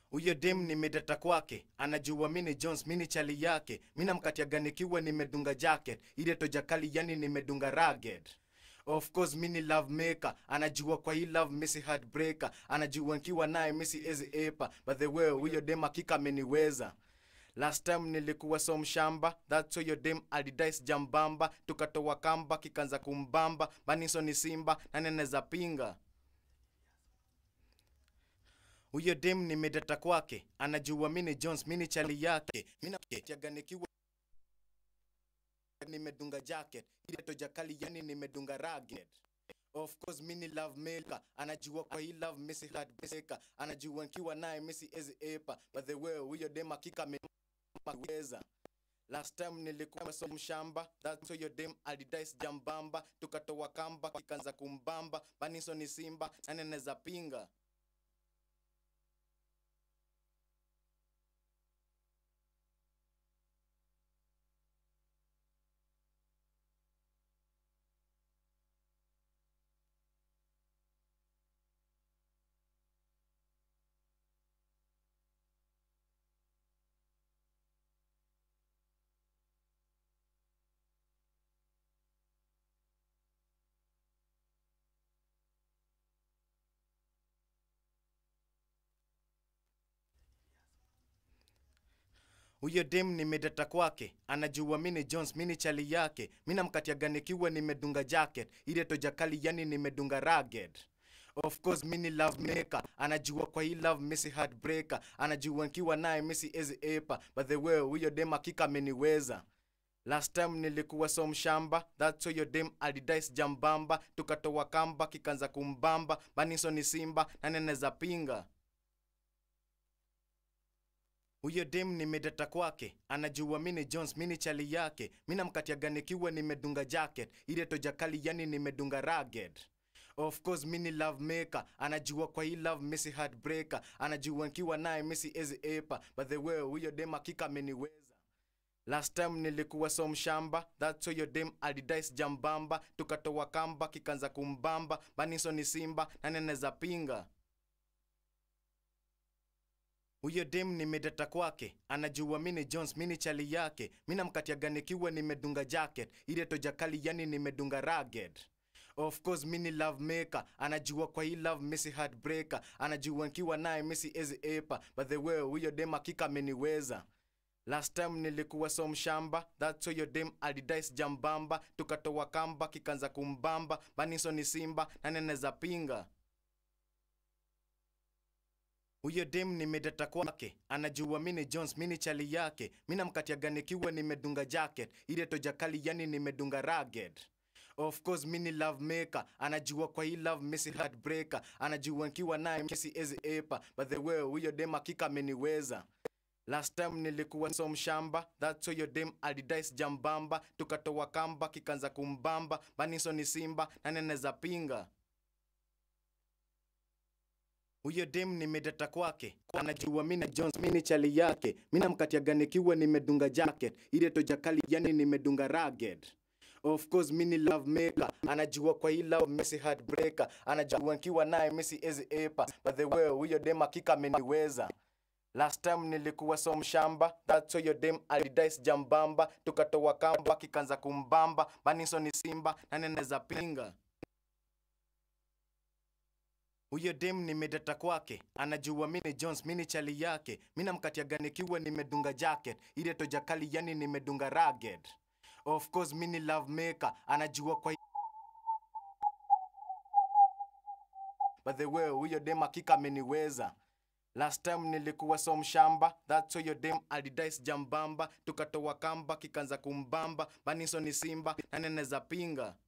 huyo dem nimedata kwake anajua mini jones mini chali yake minamkatiaganikiwa nimedunga jacket ile tojakali yani nimedunga ragged of course mini love maker anajua kwa hii love misi heartbreaker anajua nkiwa naye misi ezi epa but the way huyo dem akika ameniweza last time nilikuwa so mshamba that's why your dem alidais jambamba tukatoa kamba kikanza kumbamba baniso ni simba nani anaweza pinga huyo dem nimedata kwake anajua mini jones mini chali yake minatiaganikiwa nimedunga jacket ile tojakali yani nimedunga ragged of course mini love maker anajua kwa hii love misi heartbreaker anajua nkiwa naye misi ezi epa but the way huyo dem akika ameweza last time nilikuwa so mshamba that's why your dem alidais jambamba tukatoa kamba kikanza kumbamba baniso ni simba nani anaweza pinga huyo dem nimedata kwake anajua mini jones mini chali yake minamkatiaganikiwa nimedunga jacket ile tojakali yani nimedunga ragged of course mini love maker anajua kwa hii love misi heartbreaker anajua nkiwa naye misi ezi epa but the way huyo dem akika ameniweza last time nilikuwa so mshamba that's why your dem alidais jambamba tukatoa kamba kikanza kumbamba baniso ni simba nani anaweza pinga huyo dem nimedata kwake anajua mini jones mini chali yake minamkatiaganikiwa nimedunga jacket ile tojakali yani nimedunga ragged of course mini love maker anajua kwa hii love misi heartbreaker anajua nkiwa naye misi ezi epa but the way huyo dem akika ameniweza last time nilikuwa so mshamba that's why your dem alidais jambamba tukatoa kamba kikanza kumbamba baniso ni simba nani anaweza pinga huyo dem nimedata kwake anajua mini jones mini chali yake minamkatiaganikiwa nimedunga jacket ile tojakali yani nimedunga ragged of course mini love maker anajua kwa hii love misi heartbreaker anajua nkiwa naye misi ezi epa but the way huyo dem akika ameniweza last time nilikuwa so mshamba that's why your dem alidais jambamba tukatoa kamba kikanza kumbamba baniso ni simba nani anaweza pinga huyo dem nimedata kwake anajua mini jones mini chali yake minamkatiaganikiwa nimedunga jacket ile tojakali yani nimedunga ragged of course mini love maker anajua kwa hii love misi heartbreaker anajua nkiwa naye misi ezi epa but the way huyo dem akika ameniweza last time nilikuwa so mshamba that's why your dem alidais jambamba tukatoa kamba kikanza kumbamba baniso ni simba nani anaweza pinga huyo dem nimedata kwake anajua mina jones mini chali yake minamkatiaganikiwa nimedunga jacket ile tojakali yani nimedunga ragged of course mini love maker anajua kwa hii love misi heartbreaker anajua nkiwa naye misi ezi epa but the way huyo dem akika ameniweza last time nilikuwa so mshamba that's why your dem alidais jambamba tukatoa kamba kikanza kumbamba baniso ni simba nani anaweza pinga huyo dem nimedata kwake anajua mini jones mini chali yake minamkatiaganikiwa nimedunga jacket ile tojakali yani nimedunga ragged of course mini love maker anajua kwa but the way huyo dem akika ameniweza last time nilikuwa so mshamba that's why your dem alidais jambamba tukatoa kamba kikanza kumbamba baniso ni simba nani anaweza pinga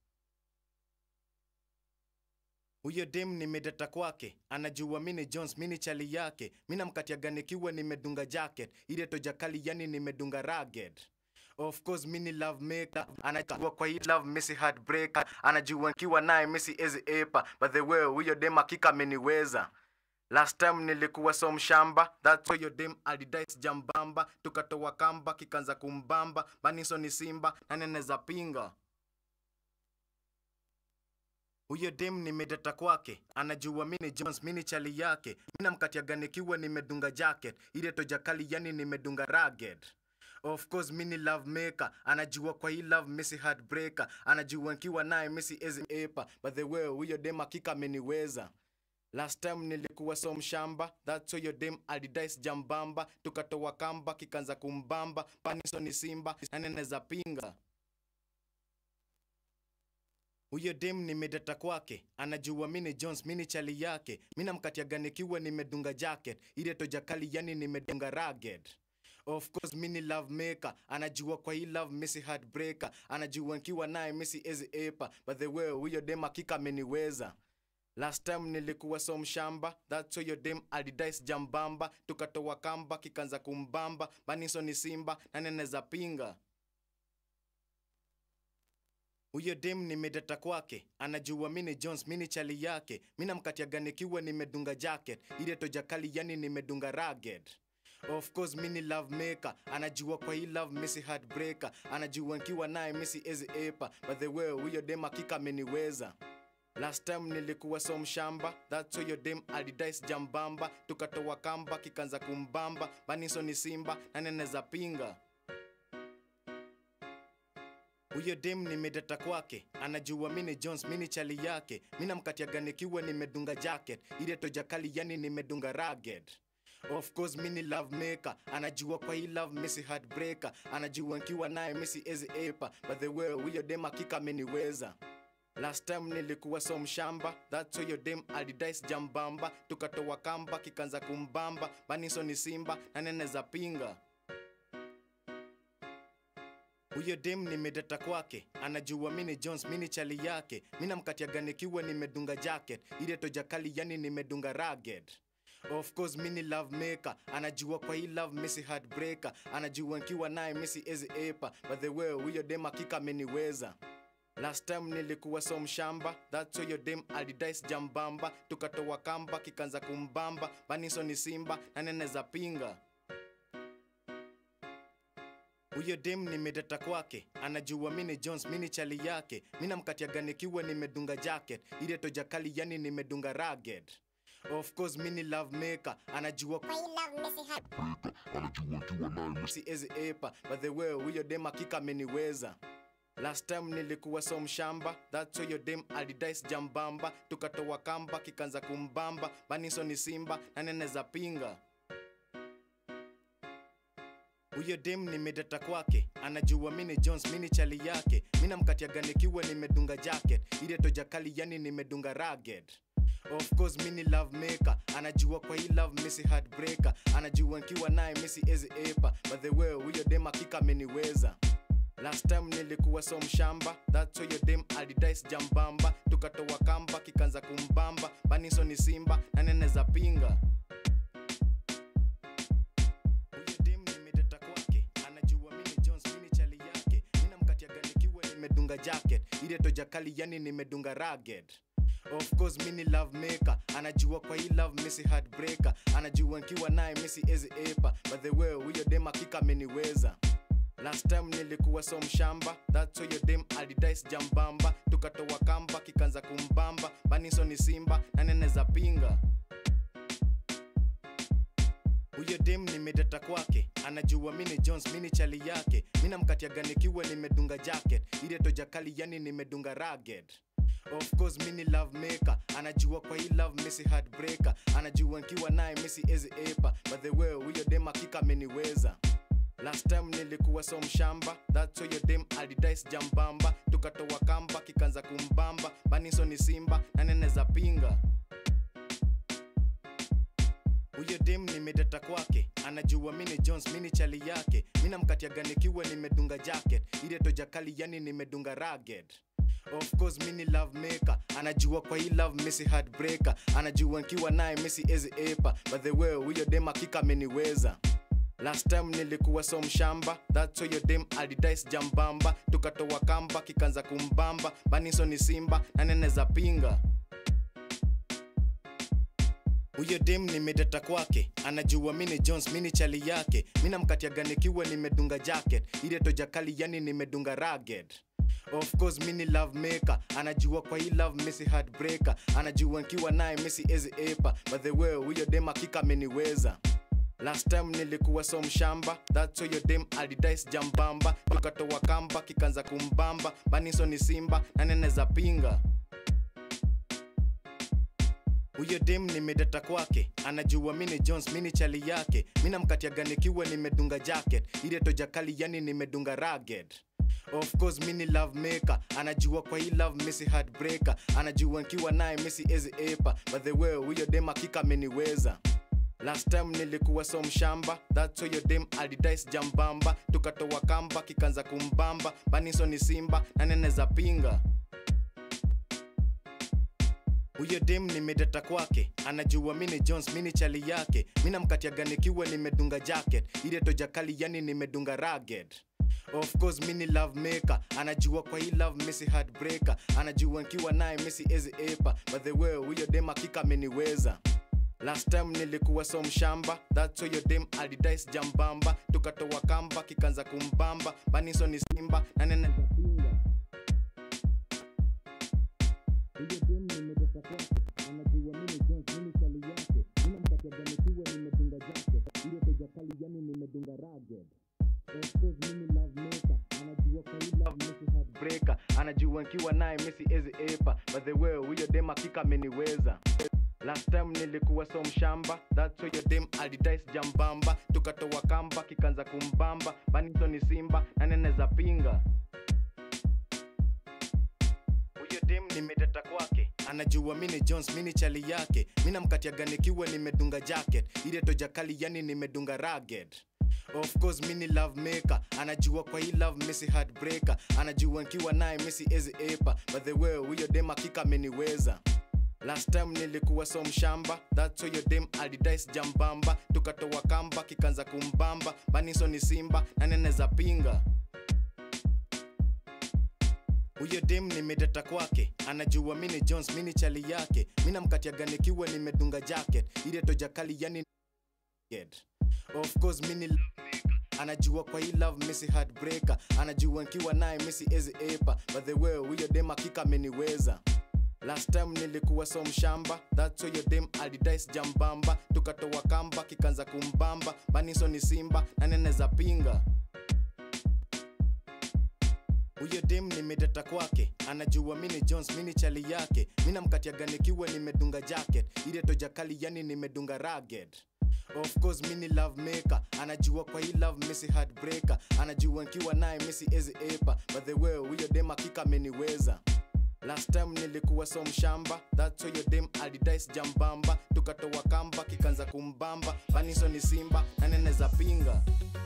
huyo dem nimedata kwake anajua mini jones mini chali yake minamkatiaganikiwa nimedunga jacket ile tojakali yani nimedunga ragged of course mini love maker anajua kwa hii love misi heartbreaker anajua nkiwa naye misi ezi epa but the way huyo dem akika ameniweza last time nilikuwa so mshamba that's why your dem alidais jambamba tukatoa kamba kikanza kumbamba baniso ni simba nani anaweza pinga huyo dem nimedata kwake anajua mini jones mini chali yake mina mkatiaga nikiwa nimedunga jacket ile tojakali yani nimedunga ragged of course mini love maker anajua kwa hii love missy heartbreaker anajua nkiwa naye missy ezi epa but the way huyo dem akika ameniweza last time nilikuwa so mshamba that's why your dem alidais jambamba tukatoa kamba kikanza kumbamba paniso ni simba naneneza pinga huyo dem nimedata kwake anajua mini jones mini chali yake mina mkatiaga nikiwa nimedunga jacket ile tojakali yani nimedunga ragged of course mini love maker anajua kwa hii love missy heartbreaker anajua nkiwa naye missy ezi epa but the way huyo dem akika ameniweza last time nilikuwa so mshamba that's why your dem alidais jambamba tukatoa kamba kikanza kumbamba baniso ni simba na neneza pinga huyo dem nimedata kwake anajua mini jones mini chali yake mina mkatiaga nikiwa nimedunga jacket ile tojakali yani nimedunga ragged of course mini love maker anajua kwa hii love missy heartbreaker anajua nkiwa naye missy ezi epa but the way huyo dem akika ameniweza last time nilikuwa so mshamba that's why your dem alidais jambamba tukatoa kamba kikanza kumbamba baniso ni simba na neneza pinga huyo dem nimedata kwake anajua mini jones mini chali yake mina mkatiaga nikiwa nimedunga jacket ile tojakali yani nimedunga ragged of course mini love maker anajua kwa hii love missy heartbreaker anajua nkiwa naye missy ezi epa but the way huyo dem akika ameniweza last time nilikuwa so mshamba that's why your dem alidais jambamba tukatoa kamba kikanza kumbamba baniso ni simba na neneza pinga huyo dem nimedata kwake anajua mini jones mini chali yake mina mkatiaga nikiwa nimedunga jacket ile tojakali yani nimedunga ragged of course mini love maker anajua kwa hii love missy heartbreaker anajua nkiwa naye missy ezi epa but the way huyo dem akika ameniweza last time nilikuwa so mshamba that's why your dem alidais jambamba tukatoa kamba kikanza kumbamba baniso ni simba na neneza pinga huyo dem nimedata kwake anajua mini jones mini chali yake mina mkatiaga nikiwa nimedunga jacket ile tojakali yani nimedunga ragged of course mini love maker anajua Kwa hii love missy heart anajua nkiwa naye si ezi epa but the way huyo dem akika ameniweza last time nilikuwa so mshamba that's why your dem alidais jambamba tukatoa kamba kikanza kumbamba baniso ni simba na neneza pinga huyo dem nimedata kwake anajua mini jones mini chali yake mina mkatiaga nikiwa nimedunga jacket ile tojakali yani nimedunga ragged of course mini love maker anajua kwa hii love missy heartbreaker anajua nkiwa naye missy ezi epa but the way huyo dem akika ameniweza last time nilikuwa so mshamba that's why your dem alidais jambamba tukatoa kamba kikanza kumbamba baniso ni simba na neneza pinga huyo dem nimedata kwake anajua mini jones mini chali yake mina mkatiaga nikiwa nimedunga jacket ile tojakali yani nimedunga ragged of course mini love maker anajua kwa hii love missy heartbreaker anajua nkiwa naye missy ezi epa but the way huyo dem akika ameniweza last time nilikuwa so mshamba that's why your dem alidais jambamba tukatoa kamba kikanza kumbamba baniso ni simba na neneza pinga huyo dem nimedata kwake anajua mini jones mini chali yake mina mkatiaga nikiwa nimedunga jacket ile tojakali yani nimedunga ragged of course mini love maker anajua kwa hii love missy heartbreaker anajua nkiwa naye missy ezi epa but the way huyo dem akika ameniweza last time nilikuwa so mshamba that's why your dem alidais jambamba tukatoa kamba kikanza kumbamba baniso ni simba na neneza pinga huyo dem nimedata kwake anajua mini jones mini chali yake mina mkatiaga nikiwa nimedunga jacket ile tojakali yani nimedunga ragged of course mini love maker anajua kwa hii love missy heartbreaker anajua nkiwa naye missy ezi epa but the way huyo dem akika ameniweza last time nilikuwa so mshamba that's why your dem alidais jambamba tukatoa kamba kikanza kumbamba baniso ni simba na neneza pinga huyo dem nimedata kwake anajua mini jones mini chali yake mina mkatiaga nikiwa nimedunga jacket ile tojakali yani nimedunga ragged of course mini love maker anajua kwa hii love misi heartbreaker anajua nkiwa naye misi ezi epa but the way huyo dem akika ameniweza last time nilikuwa so mshamba that's why your dem alidais jambamba tukatoa kamba kikanza kumbamba baniso ni simba na neneza pinga huyo dem nimedata kwake anajua mini jones mini chali yake minamkatiaga nikiwa nimedunga jacket ile tojakali yani nimedunga ragged of course mini love maker anajua kwa hii love misi heartbreaker anajua nkiwa naye misi ezi epa but the way huyo dem akika ameniweza last time nilikuwa so mshamba that's why your dem alidais jambamba tukatoa kamba kikanza kumbamba baniso ni simba na neneza pinga huyo dem nimedata kwake anajua mini jones mini chali yake minamkatiaga nikiwa nimedunga jacket ile tojakali yani nimedunga ragged of course mini love maker anajua kwa hii love misi heartbreaker anajua nkiwa naye misi ezi epa but the way huyo dem akika ameniweza last time nilikuwa so mshamba that's why your dem alidais jambamba tukatoa kamba kikanza kumbamba baniso ni simba na nene huyo dem nimedata kwake anajua mimi jones mimi chali yake minamkatiaga nikiwa nimedunga jacket ile tojakali yani nimedunga ragged of course mimi love maker anajua kwa hii love misi heartbreaker anajua nkiwa naye misi ezi epa but the way huyo dem akika ameniweza last time nilikuwa so mshamba that's why your dem alidais jambamba tukatoa kamba kikanza kumbamba baniso ni simba na neneza pinga huyo dem nimedata kwake anajua mini jones mini chali yake minamkatiaga nikiwa nimedunga jacket ile tojakali yani nimedunga ragged of course mini love maker anajua kwa hii love misi heartbreaker anajua nkiwa naye misi ezi epa but the way huyo dem akika ameniweza last time nilikuwa so mshamba that's why your dem alidais jambamba tukatoa kamba kikanza kumbamba baniso ni simba na neneza pinga huyo dem nimedata kwake anajua mini jones mini chali yake minamkatiaga nikiwa nimedunga jacket ile tojakali yani of course mini love maker anajua kwa hii love misi heartbreaker anajua nkiwa naye misi ezi epa but the way huyo dem akika ameniweza last time nilikuwa so mshamba that's why your dem alidais jambamba tukatoa kamba kikanza kumbamba baniso ni simba na neneza pinga huyo dem nimedata kwake anajua mini jones mini chali yake minamkatiaga nikiwa nimedunga jacket ile tojakali yani nimedunga ragged of course mini love maker anajua kwa hii love misi heartbreaker anajua nkiwa naye misi ezi epa but the way huyo dem akika ameniweza last time nilikuwa so mshamba that's why your dem alidais jambamba tukatoa kamba kikanza kumbamba baniso ni simba na neneza pinga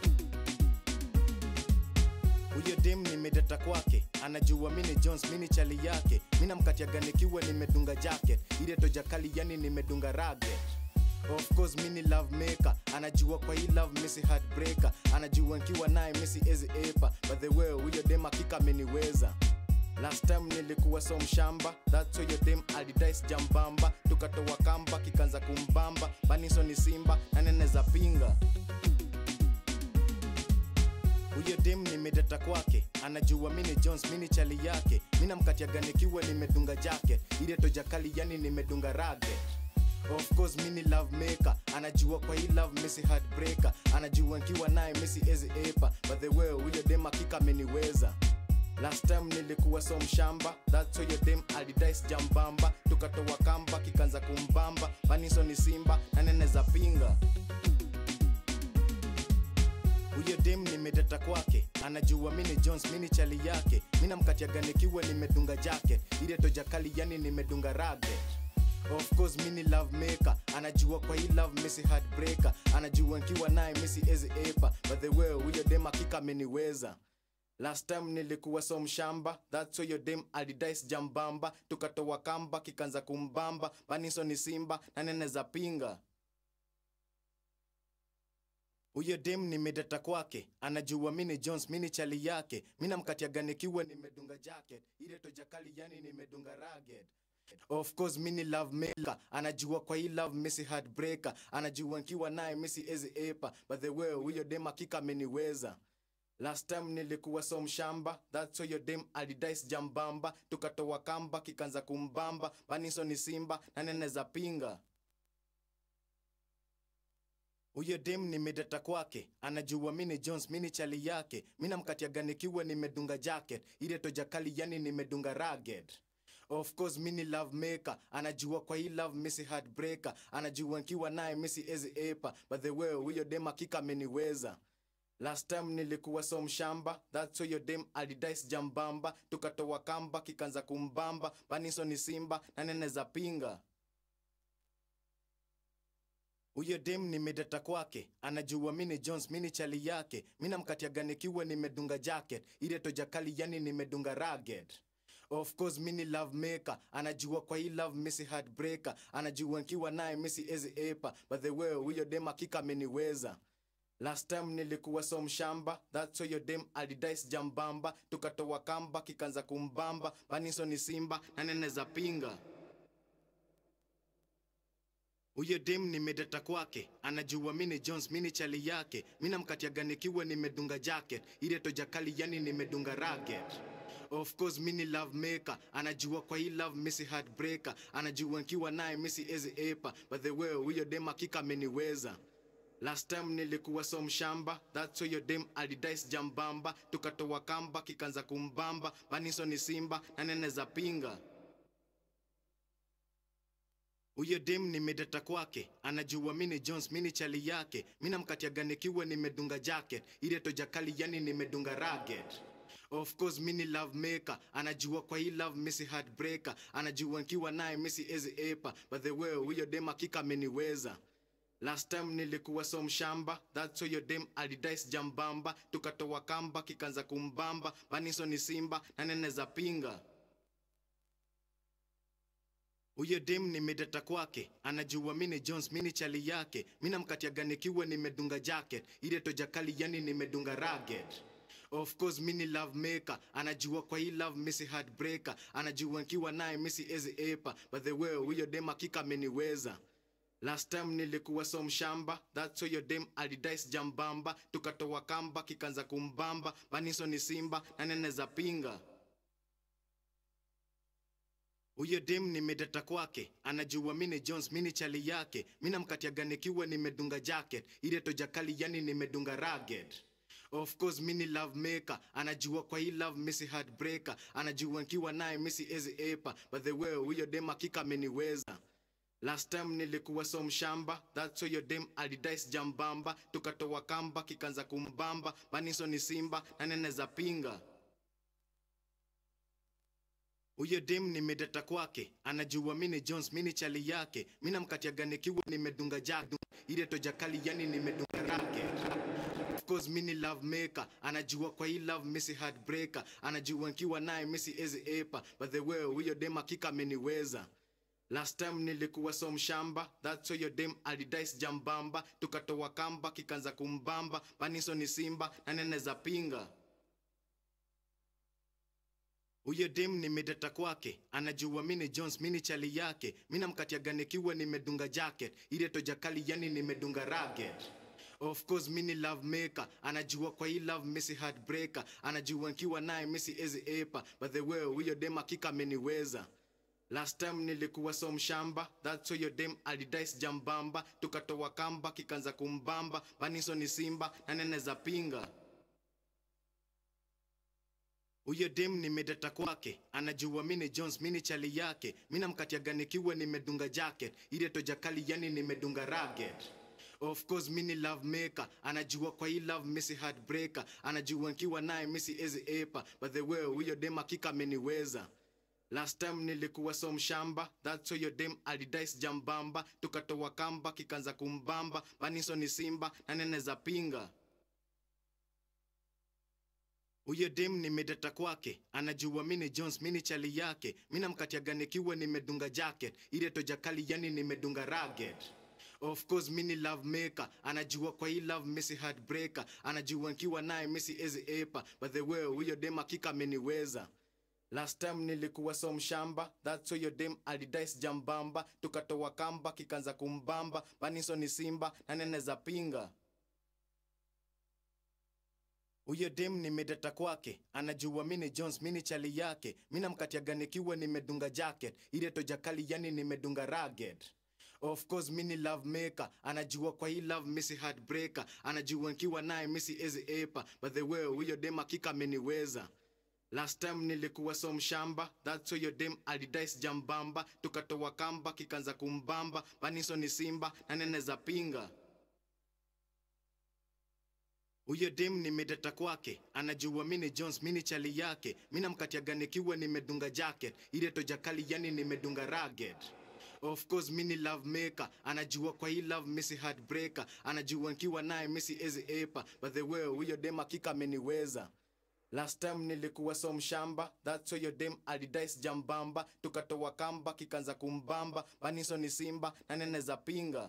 huyo dem nimedata kwake anajua mini jones mini chali yake minamkatiaga nikiwa nimedunga jacket ile tojakali yani nimedunga ragged of course mini love maker anajua kwa hii love misi heartbreaker anajua nkiwa naye misi ezi epa but the way huyo dem akika ameniweza last time nilikuwa so mshamba that's why your dem alidais jambamba tukatoa kamba kikanza kumbamba baniso ni simba na neneza pinga huyo dem nimedata kwake anajua mini jones mini chali yake minamkatiaga nikiwa nimedunga jacket ile tojakali yani nimedunga ragged of course mini love maker anajua kwa hii love misi heartbreaker anajua nkiwa naye misi ezi epa but the way huyo dem akika ameniweza last time nilikuwa so mshamba that's why your dem alidais jambamba tukatoa kamba kikanza kumbamba baniso ni simba na neneza pinga huyo dem nimedata kwake anajua mini jones mini chali yake minamkatiaga nikiwa nimedunga jacket ile tojakali yani nimedunga ragged of course mini love maker anajua kwa hii love misi heartbreaker anajua nkiwa naye misi ezi epa but the way huyo dem akika ameniweza last time nilikuwa so mshamba that's why your dem alidais jambamba tukatoa kamba kikanza kumbamba baniso ni simba na neneza pinga huyo dem nimedata kwake anajua mini jones mini chali yake minamkatiaga nikiwa nimedunga jacket ile tojakali yani nimedunga ragged of course mini love maker anajua kwa hii love misi heartbreaker anajua nkiwa naye misi ezi epa but the way huyo dem akika ameniweza Last time nilikuwa so mshamba, that's why your dem alidice jambamba, tukatoa kamba kikanza kumbamba, baniso ni simba na nene za pinga. Huyo dem nimedata kwake, anajua mini Jones, mini chali yake, mina mkatiaga nikiwa nimedunga jacket, ile toja kali yani nimedunga ragged. Of course mini love maker, anajua kwa hii love misi heartbreaker, anajua nkiwa naye misi ezi epa, but the way huyo dem hakika ameniweza. Last time nilikuwa so mshamba, that's why your dem alidice jambamba, tukatoa kamba kikanza kumbamba, baniso ni simba na nene za pinga. Huyo dem nimedata kwake, anajua mini Jones, mini chali yake, mina mkatiaga nikiwa nimedunga jacket, ile toja kali yani nimedunga ragged. Of course mini love maker, anajua kwa hii love misi heartbreaker, anajua nkiwa naye misi ezi epa, but the way huyo dem hakika ameniweza. Last time nilikuwa so mshamba, that's why your dem alidice jambamba, tukatoa kamba kikanza kumbamba, baniso ni simba na nene za pinga. Huyo dem nimedata kwake, anajua mini Jones, mini chali yake, mina mkatiaga nikiwa nimedunga jacket, ile toja kali yani nimedunga ragged. Of course mini love maker, anajua kwa hii love misi heartbreaker, anajua nkiwa naye misi ezi epa, but the way huyo dem hakika ameniweza. Last time nilikuwa so mshamba, that's why your dem alidice jambamba, tukatoa kamba kikanza kumbamba, baniso ni simba na nene za pinga. Huyo dem nimedata kwake, anajua mini Jones, mini chali yake, mina mkatiaga nikiwa nimedunga jacket, ile toja kali yani nimedunga ragged. Of course mini love maker, anajua kwa hii love misi heartbreaker, anajua nkiwa naye misi ezi epa, but the way huyo dem hakika ameniweza. Last time nilikuwa so mshamba, that's why your dem alidice jambamba, tukatoa kamba kikanza kumbamba, baniso ni simba na nene za pinga. Huyo dem nimedata kwake, anajua mini Jones, mini chali yake, mina mkatiaga nikiwa nimedunga jacket, ile toja kali yani nimedunga ragged. Of course mini love maker, anajua kwa hii love misi heartbreaker, anajua nkiwa naye misi ezi epa, but the way huyo dem hakika ameniweza. Last time nilikuwa so mshamba, that's why your dem alidice jambamba, tukatoa kamba kikanza kumbamba, baniso ni simba na nene za pinga. Huyo dem nimedata kwake, anajua mini Jones, mini chali yake, mina mkatiaga nikiwa nimedunga jacket, ile toja kali yani nimedunga ragged. Of course mini love maker, anajua kwa hii love misi heartbreaker, anajua nkiwa naye misi ezi epa, but the way huyo dem hakika ameniweza. Last time nilikuwa so mshamba, that's why your dem alidice jambamba, tukatoa kamba kikanza kumbamba, baniso ni simba na nene za pinga. Huyo dem nimedata kwake, anajua mini Jones, mini chali yake, mina mkatiaga nikiwa nimedunga jadu, ile toja kali yani nimedunga ragged. Of course mini love maker, anajua kwa hii love misi heartbreaker, anajua nkiwa naye misi ezi epa, but the way huyo dem hakika ameniweza. Last time nilikuwa so mshamba, that's why your dem alidice jambamba, tukatoa kamba kikanza kumbamba, baniso ni simba na nene za pinga. Huyo dem nimedata kwake, anajua mini Jones, mini chali yake, mina mkatiaga nikiwa nimedunga jacket, ile toja kali yani nimedunga ragged. Of course mini love maker, anajua kwa hii love misi heartbreaker, anajua nkiwa naye misi ezi epa, but the way huyo dem hakika ameniweza. Last time nilikuwa so mshamba, that's why your dem alidice jambamba, tukatoa kamba kikanza kumbamba, baniso ni simba na nene za pinga. Huyo dem nimedata kwake, anajua mini Jones, mini chali yake, mina mkatiaga nikiwa nimedunga jacket, ile toja kali yani nimedunga ragged. Of course mini love maker, anajua kwa hii love misi heartbreaker, anajua nkiwa naye misi ezi epa, but the way huyo dem hakika ameniweza. Last time nilikuwa so mshamba, that's why your dem alidice jambamba, tukatoa kamba kikanza kumbamba, baniso ni simba na nene za pinga. Huyo dem nimedata kwake, anajua mini Jones, mini chali yake, mina mkatiaga nikiwa nimedunga jacket, ile toja kali yani nimedunga ragged. Of course mini love maker, anajua kwa hii love misi heartbreaker, anajua nkiwa naye misi ezi epa, but the way huyo dem hakika ameniweza. Last time nilikuwa so mshamba, that's why your dem alidice jambamba, tukatoa kamba kikanza kumbamba, baniso ni simba na nene za pinga. huyo dem nimedata kwake anajua mini jones mini chali yake minamkatiaga nikiwa nimedunga jacket ile tojakali yani nimedunga ragged of course mini love maker anajua kwa hii love misi heartbreaker anajua nkiwa naye misi ezi epa but the way huyo dem akika ameniweza last time nilikuwa so mshamba that's why your dem alidais jambamba tukatoa kamba kikanza kumbamba paniso ni simba na nene za pinga huyo dem nimedata kwake anajua mini jones mini chali yake minamkatiaga nikiwa nimedunga jacket ile tojakali yani nimedunga ragged of course mini love maker anajua kwa hii love misi heartbreaker anajua nkiwa naye misi ezi epa but the way huyo dem akika ameniweza last time nilikuwa so mshamba that's why your dem alidais jambamba tukatoa kamba kikanza kumbamba paniso ni simba na nene za pinga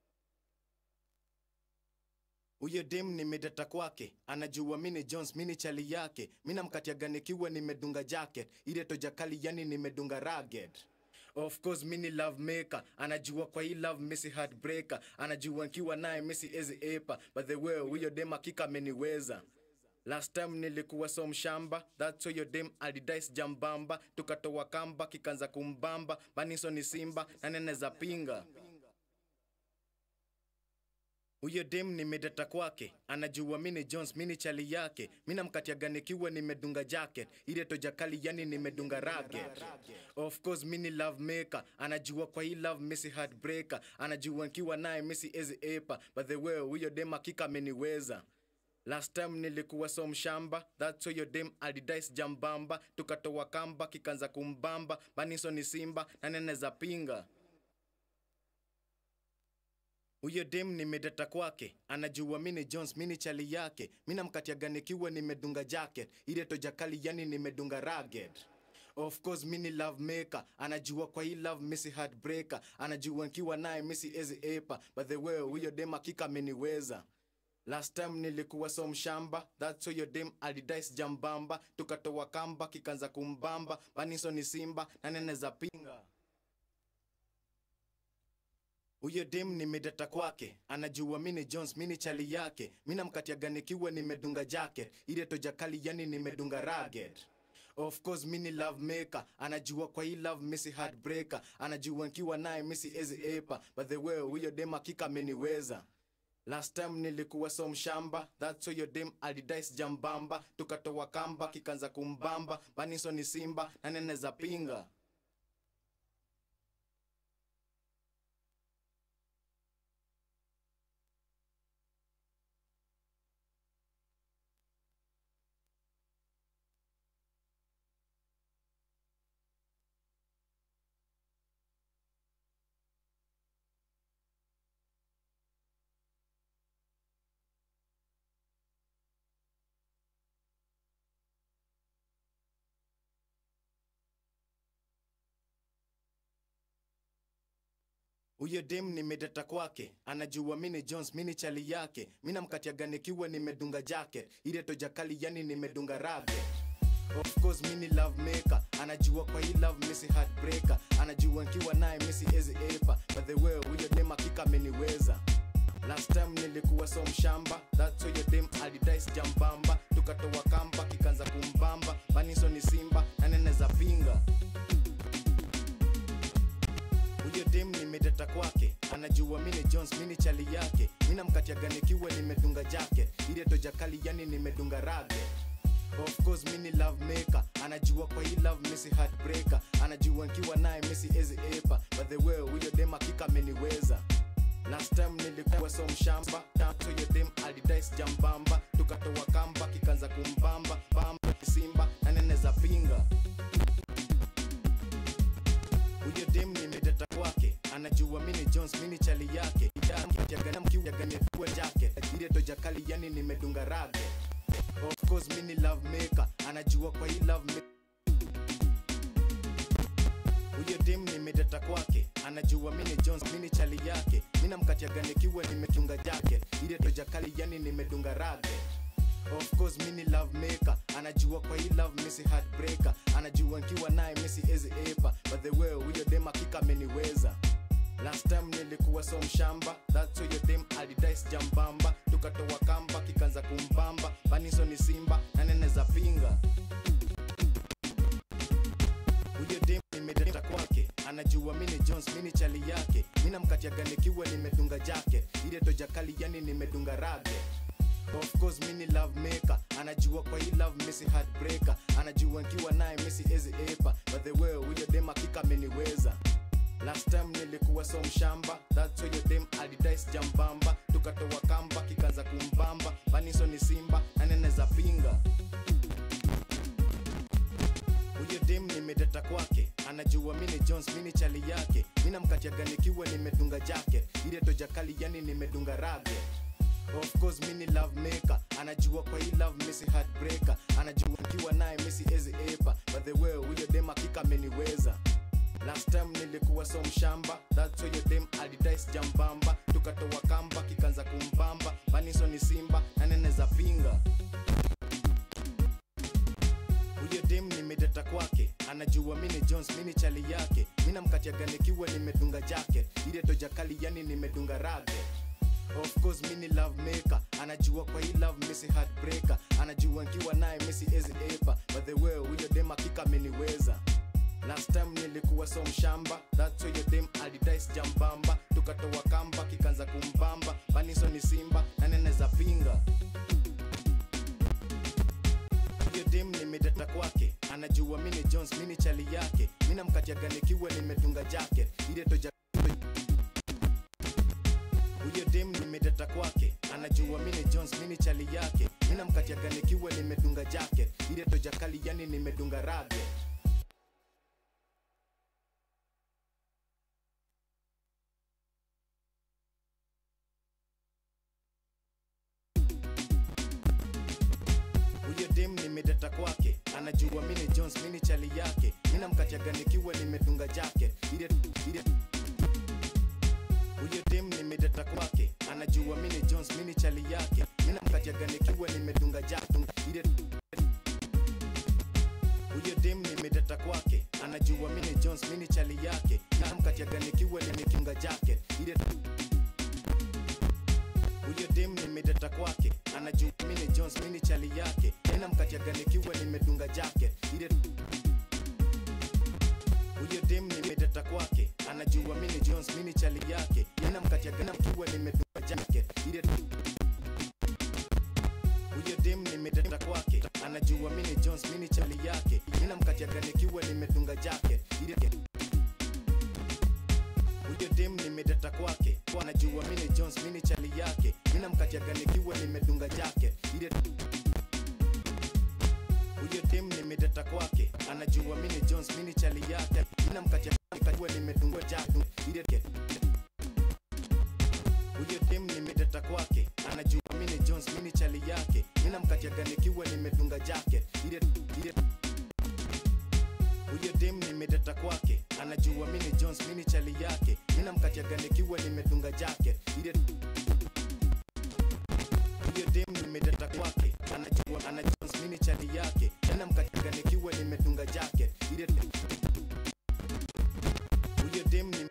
huyo dem nimedata kwake anajua mini jones mini chali yake minamkatiaga nikiwa nimedunga jacket ile tojakali yani nimedunga ragged of course mini love maker anajua kwa hii love misi heartbreaker anajua nkiwa naye misi ezi epa but the way huyo dem akika ameniweza last time nilikuwa so mshamba that's why your dem alidais jambamba tukatoa kamba kikanza kumbamba paniso ni simba na nene za pinga huyo dem nimedata kwake anajua mini jones mini chali yake minamkatiaga nikiwa nimedunga jacket ile tojakali yani nimedunga ragged of course mini love maker anajua kwa hii love misi heartbreaker anajua nkiwa naye misi ezi epa but the way huyo dem akika ameniweza last time nilikuwa so mshamba that's why your dem alidais jambamba tukatoa kamba kikanza kumbamba paniso ni simba na nene za pinga huyo dem nimedata kwake anajua mini jones mini chali yake minamkatiaga nikiwa nimedunga jacket ile tojakali yani nimedunga ragged of course mini love maker anajua kwa hii love misi heartbreaker anajua nkiwa naye misi ezi epa but the way huyo dem akika ameniweza last time nilikuwa so mshamba that's why your dem alidais jambamba tukatoa kamba kikanza kumbamba paniso ni simba na nene za pinga huyo dem nimedata kwake anajua mini jones mini chali yake minamkatiaga nikiwa nimedunga jacket ile tojakali yani nimedunga ragged of course mini love maker anajua kwa hii love misi heartbreaker anajua nkiwa naye misi ezi epa but the way huyo dem akika ameniweza last time nilikuwa so mshamba that's why your dem alidais jambamba tukatoa kamba kikanza kumbamba paniso ni simba na nene za pinga huyo dem nimedata kwake anajua mini jones mini chali yake minamkatiaga nikiwa nimedunga jacket ile tojakali yani nimedunga ragged of course mini love maker anajua kwa hii love misi heartbreaker anajua nkiwa naye misi ezi epa but the way huyo dem akika ameniweza last time nilikuwa so mshamba that's why your dem alidais jambamba tukatoa kamba kikanza kumbamba paniso ni simba na nene za pinga huyo dem nimedata kwake anajua mini jones mini chali yake minamkatiaga nikiwa nimedunga jacket ile tojakali yani nimedunga ragged of course mini love maker anajua kwa hii love misi heartbreaker anajua nkiwa naye misi ezi epa but the way huyo dem akika ameniweza last time nilikuwa so mshamba tanto yo dem alidais jambamba tukatoa kamba kikanza kumbamba bamba simba na nene za pinga huyo dem nimedata kwake anajua mini jones mini chali yake yaganamkiwaganefua jacket ile tojakali yani nimedunga ragged of course mini love maker anajua kwa hii love ma- huyo dem nimedata kwake anajua mini jones mini chali yake minamkatiaga nikiwa nimetunga jacket ile tojakali yani nimedunga ragged of course mini love maker anajua kwa hii love misi heartbreaker anajua nkiwa naye misi ezi epa but the way huyo dem akika ameniweza last time nilikuwa so mshamba that's why your dem alidais jambamba tukatoa kamba kikanza kumbamba paniso ni si jakali yani nimedunga rage Of course mini love maker anajua kwa hii love missy heartbreaker anajua nkiwa naye missy ezi epa but the way huyo dem akika ameniweza last time nilikuwa so mshamba that's why your dem alidais jambamba tukatoa kamba kikaanza kumbamba baniso ni simba naneneza pinga huyo dem nimedata kwake anajua mini jones mini chali yake minamkatiaga nikiwa nimedunga jacket ile tojakali yani nimedunga rage Of course mini love maker anajua kwa hii love missy heartbreaker anajua nkiwa naye missy ezi epa but the way huyo dem akika ameniweza last time nilikuwa so mshamba that's why your dem alidais jambamba tukatoa kamba kikaanza kumbamba baniso ni simba naneneza pinga huyo dem nimedata kwake anajua mini jones mini chali yake minamkatiaga nikiwa nimedunga jacket ile tojakali yani nimedunga rage Of course mini love maker anajua kwa hii love missy heartbreaker anajua nkiwa naye missy ezi epa but the way huyo dem akika ameniweza last time nilikuwa so mshamba that's why your dem alidais jambamba tukatoa kamba kikaanza kumbamba baniso ni simba naneneza pinga huyo dem nimedata kwake anajua mini jones mini chali yake minamkatiaga nikiwa nimedunga jacket ile toja huyo dem nimedata kwake anajua mini jones mini chali yake minamkatiaga nikiwa nimedunga jacket ile tojakali yani nimedunga rage huyo dem nimedata kwake anajua mini jones mini chali yake minamkatiaga nikiwa nimedunga jacket ile ile huyo dem nimedata kwake anajua mini jones mini chali yake minamkatiaga nikiwa nimedunga jacket ile huyo dem nimedata kwake anajua mini jones mini chali yake minamkatiaga nikiwa nimekinga jacket ile huyo dem nimedata kwake anajua mini jones mini chali yake ninamkatiaga nikiwa nimedunga jacket ile huyo dem nimedata kwake anajua mini jones mini chali yake ninamkatiaga nikiwa nimedunga jacket ile huyo dem nimedata kwake anajua mini jones mini chali yake ninamkatiaga nikiwa nimedunga jacket ile huyo dem nimedata kwake anajua mini jones mini chali yake minamkatiaga nikiwa nimedunga jacket ile huyo dem nimedata kwake anajua mini jones mini chali yake minamkatiaga nikiwa nimedunga jacket ile huyo dem nimedata kwake anajua mini jones mini chali yake minamkatiaga nikiwa nimedunga jacket ile ile huyo dem nimedata kwake anajua mini jones mini chali yake minamkatiaga nikiwa nimedunga jacket ile huyo dem nimedata kwake anajua ana jones mini chali yake minamkatiaga nikiwa nimedunga jacket ile huyo dem ni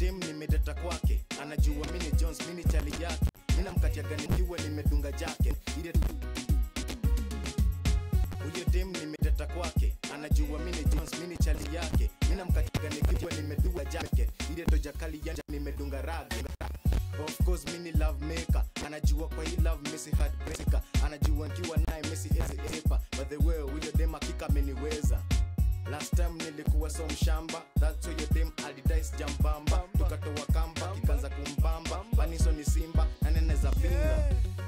dem nimedata kwake anajua mini jones mini chali yake mina mkatiaga nikiwa nimedunga jacket ile huyo dem nimedata kwake anajua mini jones mini chali yake mina mkatiaga nikiwa nimedunga jacket ile toja kali yanja nimedunga rag Of course mini love maker anajua kwa hii love missy heartbreaker anajua nkiwa naye missy ezi epa by the way huyo dem hakika ameniweza Last time nilikuwa so mshamba That's why your dem alidais jambamba Tukatoa kamba, ikaanza kumbamba Baniso ni simba, na nene za pinga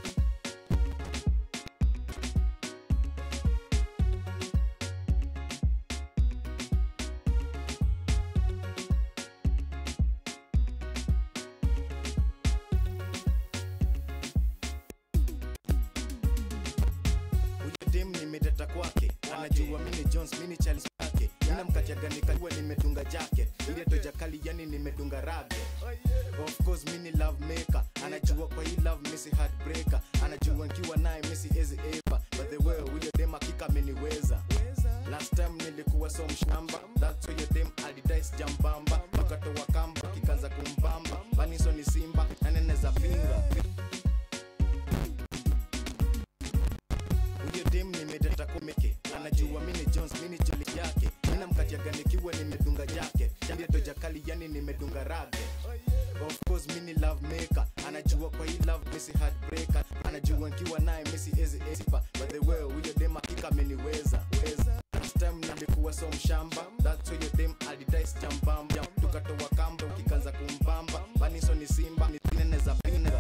Huyo dem nimedata kwake anajua mini jones mini charles yake mina mkatiaga nikajua nimedunga jacket ile toja kali yani nimedunga rage of course mini love maker anajua kwa hii love missy heartbreaker anajua nkiwa naye missy ezi epa by the way huyo dem hakika ameniweza last time nilikuwa so mshamba that's why your dem alidais jambamba tukatoa kamba kikaanza kumbamba baniso ni simba na nene za pinga huyo dem nimedata kumeke anajua mini jones mini joli yake mina mkatiaga nikiwa nimedunga jacket ile toja kali yani nimedunga rage of course mini love maker anajua kwa hii love missy heartbreaker anajua nkiwa naye missy ezi esipa by the way huyo dem hakika ameniweza weza last time nilikuwa so mshamba that's why your dem alidais jambamba tukatoa kamba ukikaanza kumbamba baniso ni simba ni nene za pinga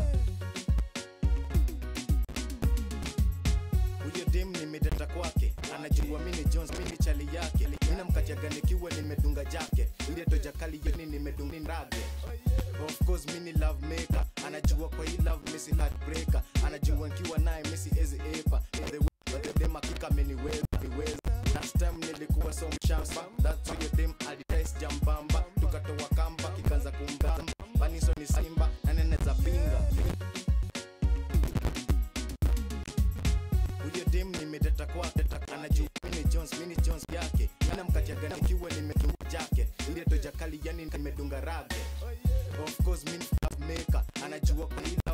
huyo dem nimedata kwake anajua mini jones mini chali yake mina mkatiaga nikiwa nimedunga jacket ile toja kali yani nimedunga rage of course mini love maker anajua kwa hii love missy heartbreaker anajua nkiwa naye missy ezi epa By the way, by the dem hakika ameniweza niweza. last time nilikuwa so mshamba that's why your dem alidais jambamba tukatoa kamba kikaanza kumbamba baniso ni simba na nene za pinga huyo dem nimedata kwake anajua mini jones mini jones yake mina mkatiaga nikiwa nimedunga jacket ile toja kali yani nimedunga rage of course mini love maker anajua kwa hii